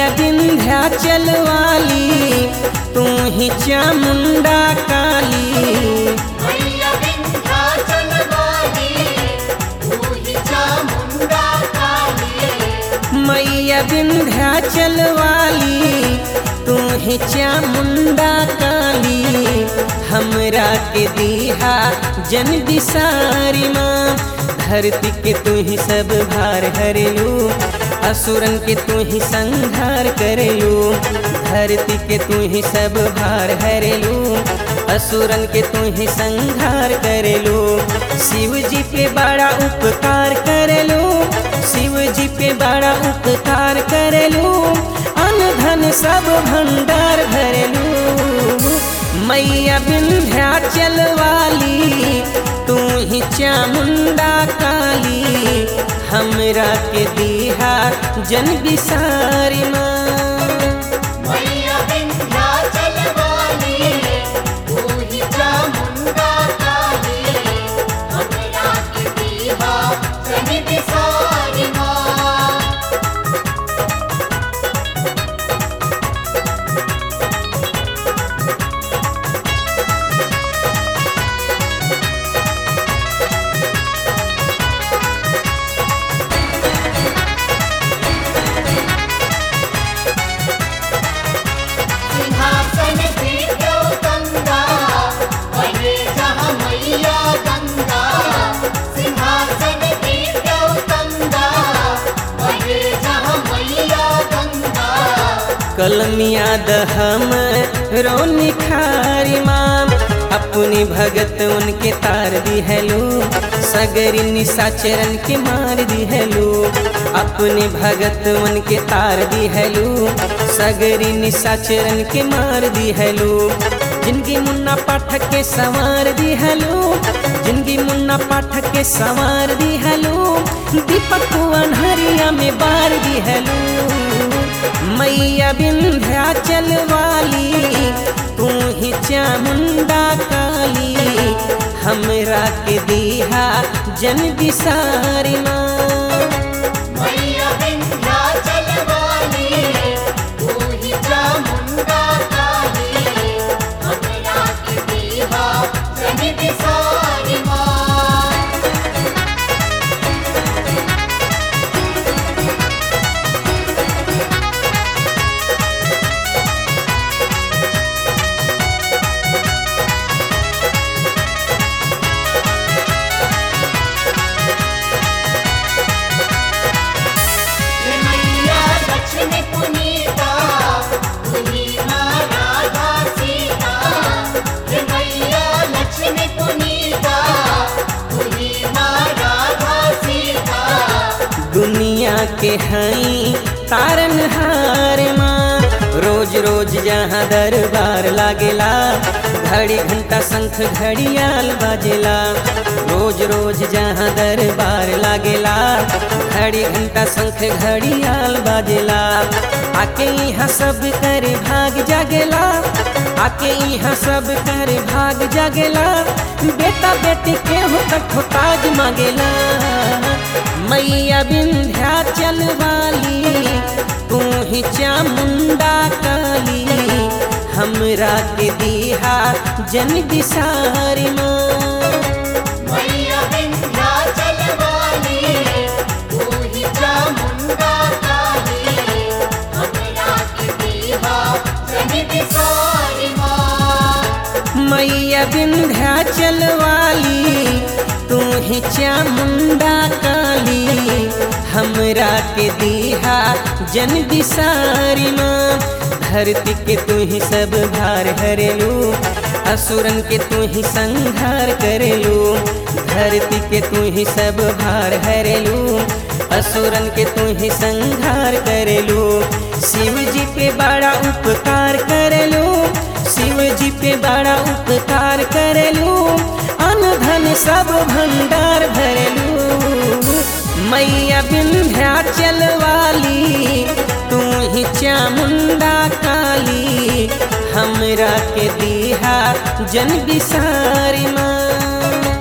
विंध्याचल वाली तू ही चामुंडा काली मैया विंध्याचल वाली तू ही चामुंडा काली मैया विंध्याचल वाली तू ही चामुंडा काली हमरा के दीहा जन बिसारी माँ धरती के तू ही सब भार हरेलू असुरन के तू ही संहार करेलू धरती के तू ही सब भार हरेलू असुरन के तू ही संहार करेलू शिव जी पे बड़ा उपकार करेलू शिव जी पे बड़ा उपकार करेलू अन्न धन सब भंडार भरेलू मैया विंध्याचल वाली तू ही चामुंडा काली हमरा के दीहा जन बिसारी माँ मैया विंध्याचल वाली तू ही चामुंडा काली हमरा के दीहा सही बिसारी माँ सिंहासन पीठो गंगा बने जहाँ मैया गंगा सिंहासन पीठो गंगा बने जहाँ मैया गंगा कलमिया दहम रो निखारी माँ अपनी भगत उनके तार दी हेलो सगरी निशाचरन के मार दी हेलो अपने भगत उनके तार दी हेलो सगरी निशाचरन के मार दी हेलो जिनकी मुन्ना पाठक के संवार दी हेलो जिनकी मुन्ना पाठक के संवार दी हेलो दीपक अनहरिया में बार दी हेलो मैया विंध्याचल वाली तू ही चामुंडा काली हमरा के दीहा जन बिसारी माँ मैया विंध्याचल वाली तू ही चामुंडा काली हमरा के दीहा सही बिसारी माँ हे मैया लक्ष्मी पुनीता तुही माँ राधा सीता हे मैया लक्ष्मी पुनीता तुही माँ राधा सीता दुनिया के हई तारन हार माँ रोज रोज जहाँ दरबार लागेला घड़ी घंटा शंख घड़ियाल बाजेला रोज रोज जहाँ दरबार लागेला घड़ी घंटा शंख घड़ियाल बाजेला आके यहाँ सब कर भाग जागेला आके यहाँ सब कर भाग जागेला बेटा बेटी के हो कठो ताज मांगेला मैया विंध्याचल वाली तू ही चामुंडा काली हमरा के दीहा जन बिसारी माँ मैया विंध्याचल वाली तू ही चामुंडा काली हमरा के दीहा सही बिसारी माँ मैया विंध्याचल वाली तू ही चामुंडा काली हमरा के दीहा जन बिसारी माँ धरती के तू ही सब भार हरेलू असुरन के तू ही संहार करेलू धरती के तू ही सब भार हरेलू असुरन के तू ही संहार करेलू शिव जी पे बड़ा उपकार करेलू शिव जी पे बड़ा उपकार करेलू अन्न धन सब भंडार भरेलू मैया विंध्याचल वाली तू ही चामुंडा काली हमरा के दीहा जन बिसारी माँ